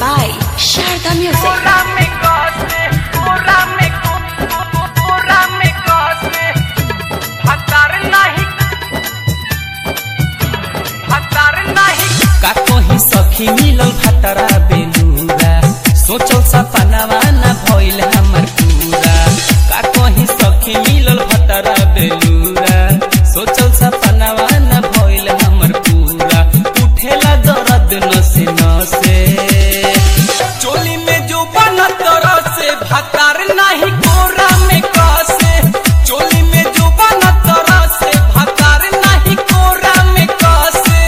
by Sharda Music. का कहीं सखी मिलल भतरा बेलूरा सोचल सपनावा न भइल हमर पूरा का कहीं सखी मिलल भतरा बेलूरा सोचल सपनावा न भइल हमर पूरा उठेला दर्द नसे नसे चोली में जो बना तरह से भतार नाही कोरा में कसे चोली में जो बना तरह से भतार नाही कोरा में कसे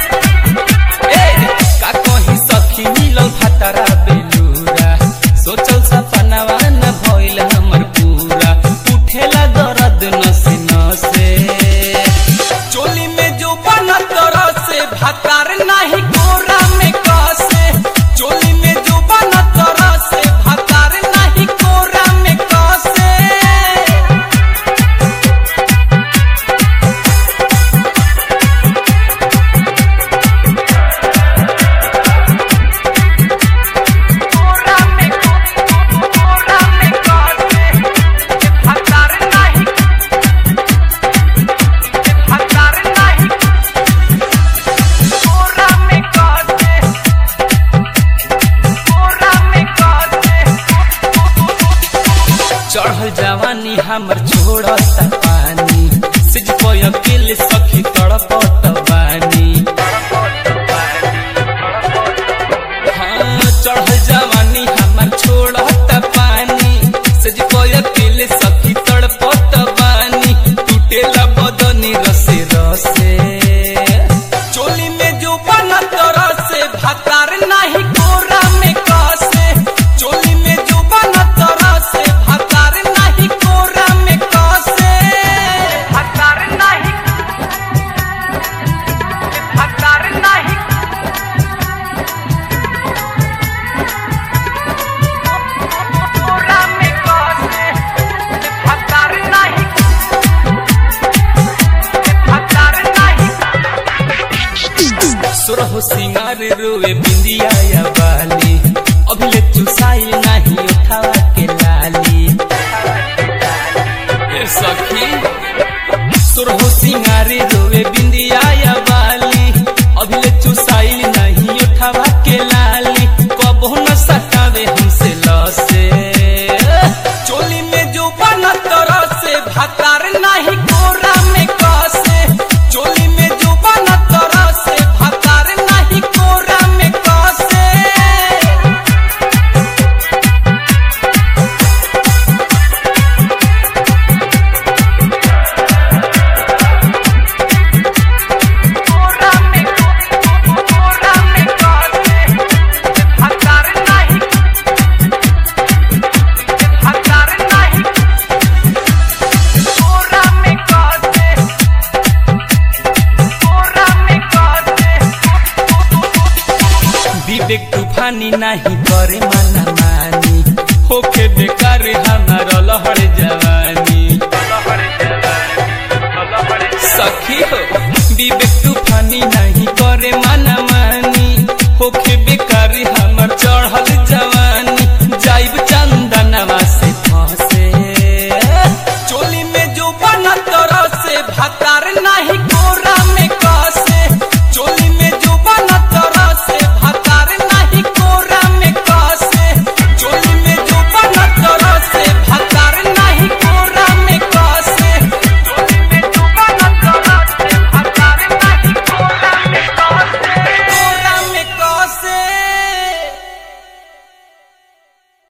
ए, का कहीं सखी मिलल भतरा बेलूरा सोचल सपनावा न भइल हमर पूरा उठेला दर्द नसे नसे चोली में जो बना तरह से भतार नाही कोरा में कसे चोली में जो बना तरह से भतार नाही कोरा में कसे चढ़ल जवानी हमर छोड़ता पानी सिज कोय अकेले सखी तड़पत बानी हाँ चढ़ल जवानी हमर छोड़ता पानी सिज कोय अकेले सखी तड़पत बानी टूटेला बदनी रसे रसे चोली में जो बना तरह से भतार नाही कोरा में कसे चोली में जो बना तरह से भतार नाही कोरा में कसे भतार नाही भतार नाही कोरा में कसे भतार नाही भतार नाही सुरह सिंगार रोए बिंदिया या बाली अभिले चुसाई नाही उठावा के लाली ए सखी सुरह सिंगार रोए बिंदिया या बाली अभिले चुसाई नहीं उठावा के लाली कबो न सतावे हमसे लसे चोली में जो बना तरह से भतार नहीं कोरा में कसे चोली में जो बना तरह से भतार नहीं कोरा में कसे कोरा में कोरा में कसे भतार नहीं भतार नहीं कोरा में कसे कोरा में कसे विवेक तूफानी नहीं करे मना मानी होके बेकार हमारा लहर जवानी सखी हो विवेक तूफानी नहीं करे मना मानी होके बेकार हमर चढ़ल जवानी जाइब चंदनवा से फंसे चोली में जो बना तरह से भता